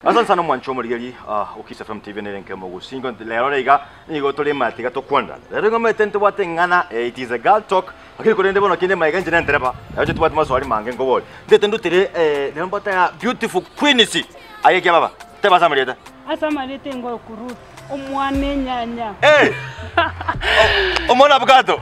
asante sana mwancho murigeri uh, ukisa fm tv nere nke mugu singo lero reiga nigo tuli matiga tukwanda lero ngo mete ntubate ng'ana eh, it is a girl talk akiri kurende bono kinde maiga njine ntereba yaje tubate maswali mange ngobori ndete ndutire eh, lero mbata ya beautiful queenisi ayeke baba teba samarieta asamarete ngo kuruth omwana enyanya eh omona bukato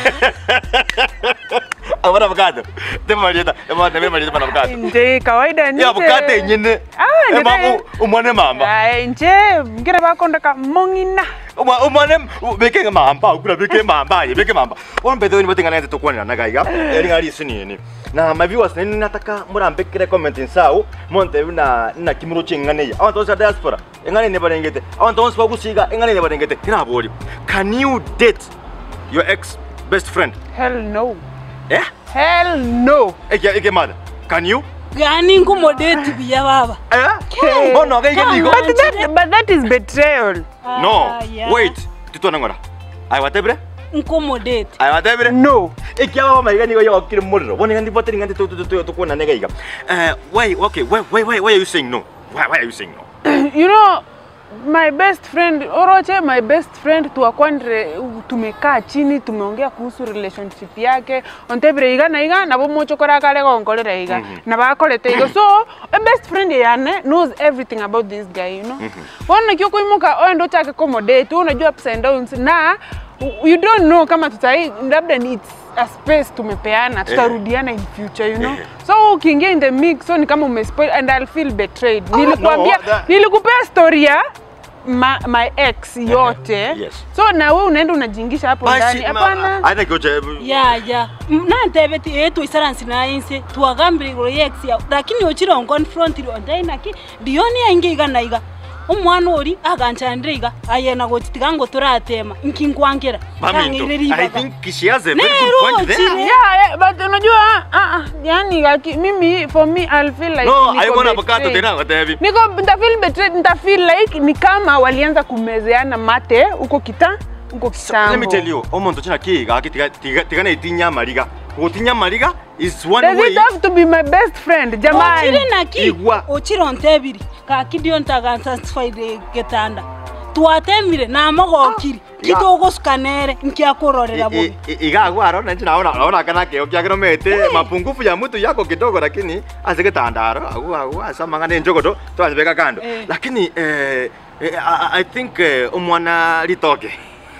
omona bukato teba marieta ema tebe marieta bana bukato nje kawaida nje ya bukato nyine Ah, nje- ema umone mama Ai, nje ngira bakondaka mong'ina Uma umane beke mamba ukura beke mamba ye beke mamba. One bedo ni botinga nete tokwana na gaiga. Eri ngari sini ni. Na my viewers ni nataka murambe kire comment nsao monte na na kimuro chingane ya. Abantu za diaspora. Engane ne barengete. Abantu onse bagusiga engane ne barengete. Ina bori. Can you date your ex best friend? hell no Eh? hell no Eke eke mada. Can you? gani nkumodeti biya baba Eh? Bono ga ige digo. but that, but that is betrayal No. Ah, yeah. Wait. Titona ngora. Ai watebre? nkumodeti Ai watebre? no ikiaba maiga nigo yokire muriro bone ngandi bote ngandi tu tu tu tu kuona nega iga uh why okay why why why why are you saying no why why are you saying no you know my best friend oroche my best friend tuakwandire tumekaa chini tumeongea kuhusu relationship yake ontebire iga na iga nabo mochokora kare gonkorera iga na bakorete igo so a best friend yane knows everything about this guy you know bono kio kuimuka oendo chake accommodate unajua ups and downs na you don't know kama tutai labda ni it's a space tumepeana tutarudiana in future you know Eh. so ukiingia in the mix so ni kama umespoil and I'll feel betrayed nilikuambia no, that- nilikupea story ya ma, my ex yote yes. so na we unaenda unajingisha hapo ndani hapana aina goje ya ya nantebeti etu isaransi nainse twagambire iguru yex ya lakini ochire onconfrontire ontainaki ndioni ainge iga na iga omwana ori aganchandire iga ayena gotitiga ngo turatema nkinkwankera Maminto, I think she has a very Nero, good point there. chile. yeah, yeah, but unajua ah, ah, yani like, mimi for me I'll feel like No, niko I want avocado betrayed. tena watevi. niko nita feel betrayed nita feel like ni kama walianza kumezeana mate huko kita huko kitambo Let me tell you, omuntu china kiga kitiga tiga tiga na itinya mariga. Gutinya mariga is one Does way. it have to be my best friend ochire jamani naki Igwa. ochire ontebiri kaki ndio ntagansatisfaire getanda twatemire namogokiri ya. kitogosukanere nkiakurorera bubi igagwaro na china ona ona kana keo kya mete mapungufu ya mtu yako kidogo lakini azike tandaro agu agu asamanga ne njogoto twazibeka kando Eh. lakini eh, eh, I, I think eh, umwana litoke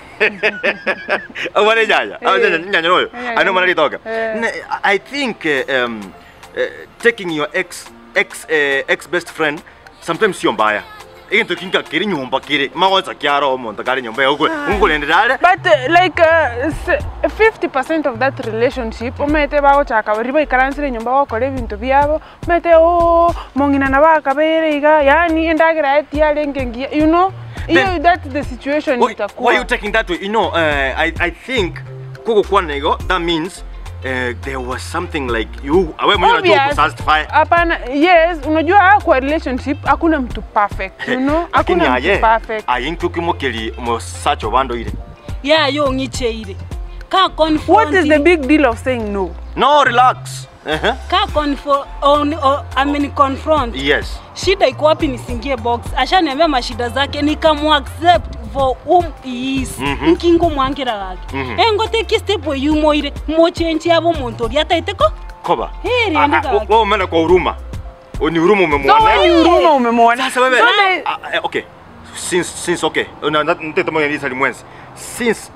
umwana nyanya Eh. nyanya royo Eh, ano umwana litoke eh. Ne- I think eh, um, eh, taking your ex ex eh, ex best friend sometimes sio mbaya ikintu kinga kiri nyumba kiri magonza kyaro omuntu kari nyumba yaugwe ungulenderale but uh, like uh, s- 50% of that relationship umete bagochaka bari baikaransire nyumba bakora ebintu byabo umete o mong'ina na bakabere iga yani endagera etiare ngengia you know iyo Then- that's the situation Why, why itakuwa are you taking that way? You know, uh, I, I think kuko kwa nego, that means uh, there was something like you awe mwenye unajua Obvious. kusatisfy. hapana yes unajua kwa relationship hakuna mtu perfect you know Lakini hakuna mtu aye, perfect aye ntuki mukeli musacho bando ile. yayo ng'icheire ka what is the confronting big deal of saying no No, relax. Uh-huh. ka confo on, on, I mean confront Yes. shida iko wapi nisingie box ashaniambia mashida zake nikamuaccept for whom he is Mhm. nkingo mwankira gake Mhm. engoteki step yumoire mochenji abo muntu ori ataiteko Koba. Heri, Ah, andika ah, waki. Wewe umeenda kwa huruma. O, Ni huruma so umemwona. when you huruma umemwona Sasa wewe. So the- ah, ah, okay. Since since okay. Una ntete mwenye lisa limwenzi. Since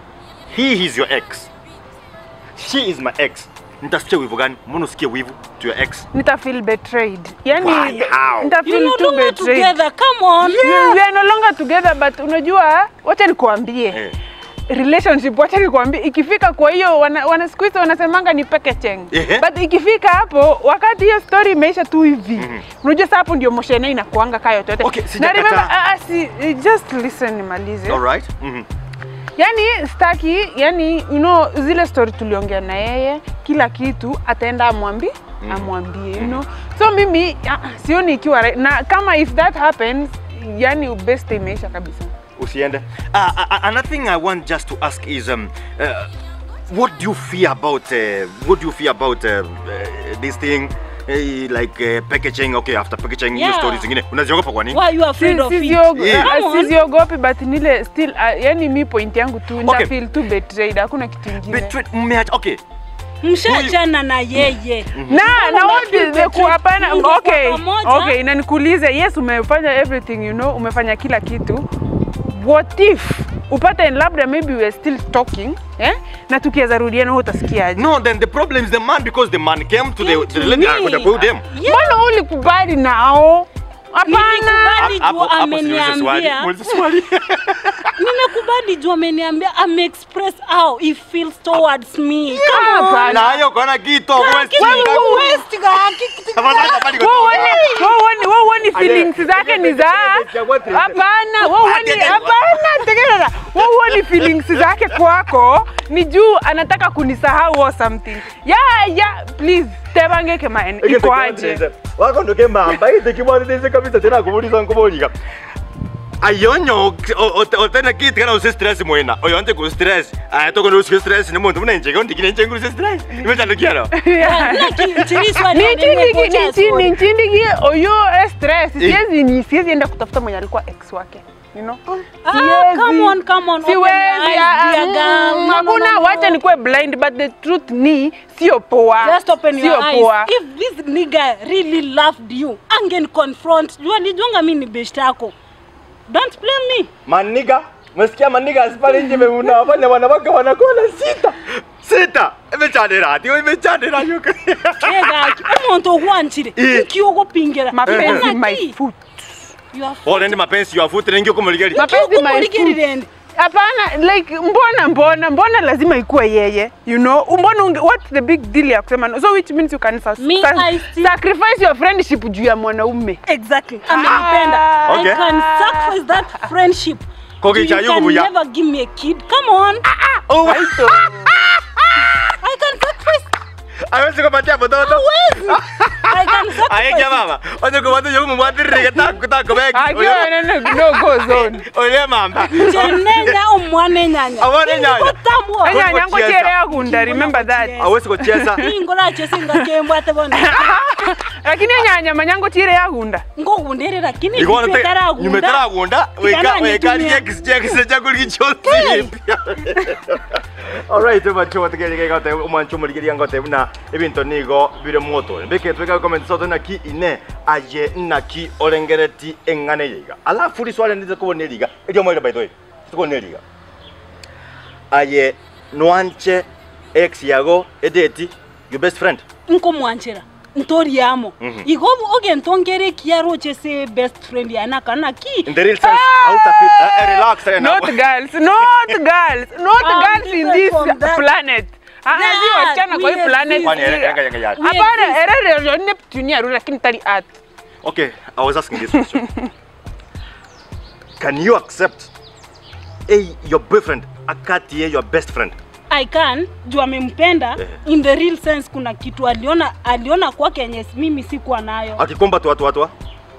he is your ex. She is my ex. Nitasikia wivu gani? Mbona usikie wivu to your ex? nita feel betrayed yani Why? How? nita you feel no too longer betrayed together come on We- we are no longer together but unajua wacha nikuambie Eh. relationship wacha nikuambie ikifika kwa hiyo wana, wana siku hizi wanasemanga ni packaging Ehe. but ikifika hapo wakati hiyo story imeisha tu hivi unajua sasa hapo ndio moshene inakuanga kayo yote Okay, na sijakataa. remember ah, ah, si, just listen nimalize All right. Mhm. yani staki yani you know, zile story tuliongea na yeye kila kitu ataenda amwambi amwambie you know so mimi ah, sioni ikiwa right. na kama if that happens yani best imeisha kabisa usiende. Uh, uh, another thing I want just to ask is um, uh, what do you feel about uh, what do you feel about uh, uh, this thing eh, like eh, packaging okay after packaging hiyo Yeah. stories zingine unaziogopa kwa nini Why you afraid of it? Yeah. Come on. siziogopi but nile still uh, yani mi point yangu tu Okay. nitafeel tu betrayed hakuna kitu ingine Betrayed, mmeacha okay mshachana na yeye na na what is the ku hapana Mngekuwa okay pamoja. okay na nikuulize yes umefanya everything you know umefanya kila kitu what if upate labda maybe we are still talking eh na tukiweza rudiana wewe utasikiaje no then the problem is the man because the man came to the, Came the to lady me. akakwenda kwa huyu dem Yeah. mbona ulikubali nao hapana Nilikubali Hapo- juu hapo siulize swali. ameniambia Muulize swali. nimekubali juu ameniambia ameexpress how he feels towards me Come on. hapana. na hiyo kona kitu West Lakini Wing. ku West ka- Tafadhali, tafadhali, Wewe kwa- uone- wewe uone- wewe uone feelings zake ni za hapana wewe uone- hapana tegelea wewe uone feelings zake kwako ni juu anataka kunisahau or something ya ya please tebange kema iko aje wako ndoke mamba ite kimwanirize kabisa tena kumuliza nkumuliga ayonyo otena kiti kana usi stress mwena oyo ante ku stress aya toko ndo usi stress ni muntu muna njega ndikine njengu usi stress imetandukiano Like, chiriswa ni nichindigi nimepotea nichi- story. nichindigi oyo eh, stress siwezi ni siwezi enda kutafuta mwenye alikuwa ex wake you know Ah, Siwezi. come on, come on, open your siwezi eyes, ah, dear mm, girl. No, no, hakuna no, no. wacha nikuwe blind but the truth ni sio poa Just open your sio eyes. poa If this nigga really loved you, angen confront. Jua nijonga mimi ni best yako. Don't blame me. maniga mesikia maniga asipale nje unawafanya wanawake wanakona sita sita imechanira ati imechanira yuko Ega, umuntu ogwanchire. Eh. Ukiogopingera. mapenzi Ona my ki? foot You are ole ndi mapenzi yafuti nengi kumuligari mapenzi my foot Ukiogopingirire. hapana like mbona mbona mbona lazima ikuwe yeye you know mbona unge, what's the big deal ya kusema no? so which means you can sa Me, sa I still- sacrifice your friendship juu ya mwanaume Exactly. Amenipenda. Okay. I can sacrifice that friendship. Kogi You cha yuko can buya. never give me a kid. Come on. oh Aito. I can sacrifice. awezi kupatia mtoto Hawezi. I can sacrifice. ayekia mama onye kupatia yoku mumwatirire taku taku begi akiwa no, no go zone ole mamba Chenenya umwane nyanya. Umwane nyanya. Ingotambwa. Enya- enya yangu tiere yakunda remember that awezi kucheza Ingora chesinga kembwate bona. lakini enyanya manyango tiere yakunda Ngokundere lakini ikona te ipetaragunda. nyumetaragunda weka Ikana weka nitumia. chekis chekis chakuli kichosi alright bacho bategerege gote umwancho muligiria ngote buna ebinto nigo bire moto mbeke tweka comment soto na ki ine aye na ki orengereti engane yiga alafu ri swale ndize kubona liga edio moira by the way tukone liga aye nwanche ex yago edeti your best friend nkomwanchira ntori yamo Mhm. igo oge ntongere kiaro chese best friend yana kana ki in the real sense out of it uh, uh, relax uh, not girls not girls not I'm girls in different this from that. planet Ah, ah, si That wasichana kwa hii we planet exist. Kwani, ere- ere- ere- ere- hapana We exist. erere yo neptune yaru lakini tali earth Okay, I was asking this question. Can you accept a your boyfriend akatie your best friend? I can juu amempenda Eh. in the real sense kuna kitu aliona aliona kwake yenye mimi sikuwa nayo Akikomba tu watu watu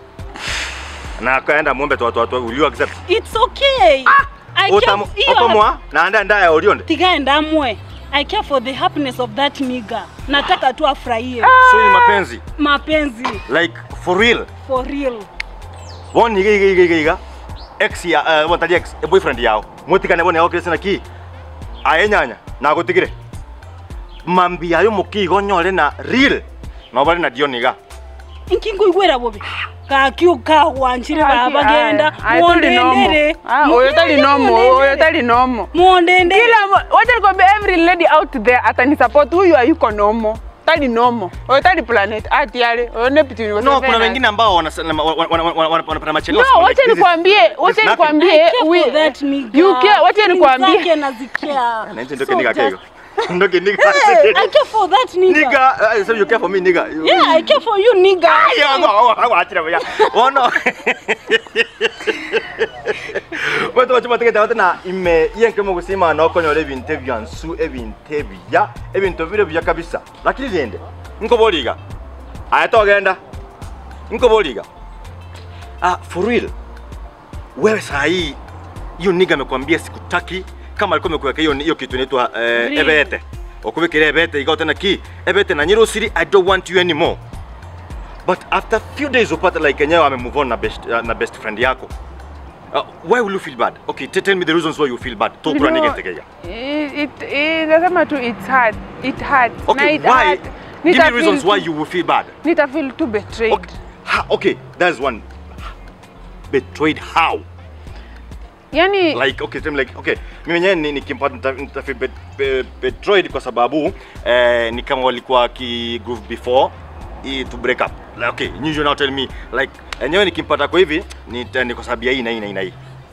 na akaenda muombe tu watu watu will you accept? it's okay I care Utamu f- hiyo okomwa na anda ndaya ulionde. tigae ndamwe I care for the happiness of that nigga nataka tu afurahie So ni mapenzi mapenzi like for real. for real Woni giga giga giga ex ya uh, what ex a boyfriend yao. Mutikane bone yao kresina ki ayenyanya na gutigire. Mambi ayo mukigo nyore na real. No bari na dioniga. inkingo igwera bobi kakio kagwanchire Aki- babagenda aya, aya, tuli nomo. mwondendere Ah, oyo tali nomo oyo tali nomo mwondendere kila mo- wacha nikwambie every lady out there atanisupport huyu hayuko nomo tali nomo oyo tali planet ati yale oyo neptune No, kuna wengine ambao wanapenda machelewa. no wacha nikwambie wacha nikwambie I care we- for that nigga. you care wacha Feelings nikwambie zake nazicare. Nanje ndoke So niga just- kego. Ndoke niga. Hey, I care for that nigga. Nigga, uh, so you care for me nigga. You- Yeah, I care for you nigga. Yeah, go, go, go, achira baya. Oh no. Wetu wachuma tegeta watena ime yenke mu gusima no konyole ebintu ebyansu ebintu ebiya ebintu bire biya kabisa. Lakini liende. Nko boliga. Aya togenda. Nko boliga. Ah, for real. Wewe saa hii hiyo nigga amekwambia sikutaki kama alikuwa amekuweka hiyo hiyo kitu inaitwa eh, Real. ebete. Okubikira ebete igao tena ki ebete na nyiro siri I don't want you anymore. but after few days upata like enyewe ame move on na best, uh, na best friend yako uh, why will you feel bad okay t- tell me the reasons why you feel bad You tokura know, nigetegeya it, it, it, nasema tu it's hard. It hurt. Na okay it why hurt. give Nita me reasons feel why too- you will feel bad Nita feel too betrayed. okay, ha, okay that's one betrayed how Yani like okay tell me like okay mimi mwenyewe ni- nikimpata nita- nitafeel bet, be, betrayed kwa sababu eh, ni kama walikuwa ki groove before i to break up like, okay you now tell me like enyewe nikimpata kwa hivi ni, ni kwa sababu ya hii na hii na hii na hii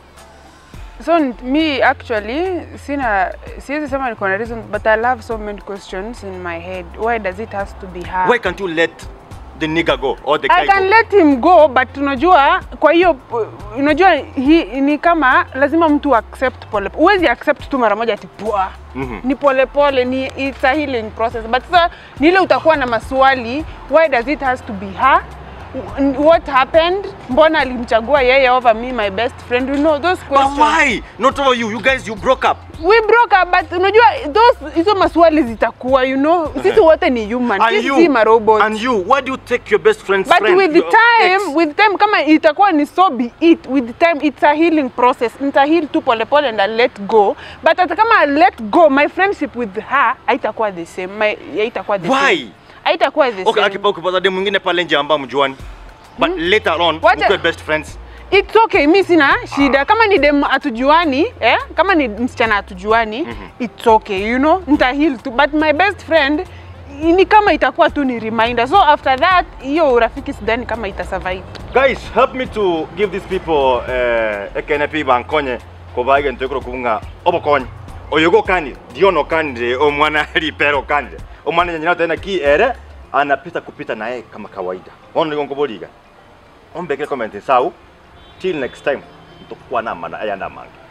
so n- me actually sina siwezi sema niko na reason but I have so many questions in my head. Why does it has to be her? why can't you let the nigga go or the I guy can go let him go but unajua kwa hiyo unajua hi, ni kama lazima mtu accept pole huwezi accept tu mara moja ati pua Mhm. ni pole pole ni it's a healing process but sasa ni ile utakuwa na maswali why does it has to be her what happened mbona alimchagua yeye over me my best friend you know those but questions why not over you you guys you broke up we broke up but unajua those hizo maswali zitakuwa you know sisi wote ni human and sisi you si marobots and you why do you take your best friend's but friend with the your time ex? with time kama itakuwa ni so be it with the time it's a healing process nita heal tu pole pole and I let go but hata kama I let go my friendship with her haitakuwa the same my haitakuwa the Why? same haitakuwa the okay same akipa ukipata dem mwingine pale nje ambao mjuani but later on Wacha- mkuwe best friends It's okay, mi sina shida. Kama ni dem atujuani, eh? Kama ni msichana atujuani, it's okay, you know, nita heal tu. But my best friend ni kama itakuwa tu ni reminder. So after that, hiyo urafiki sidhani kama ita survive. guys help me to give these people uh, eknp bankonye kobage ntekoro kubunga obokonye oyogo kandi diono kandi omwana ripero kandi omwana nyanya tena ki ere anapita kupita naye kama kawaida ono ligongo boliga ombeke comment sau till next time ntokuwa na mana ayanda mange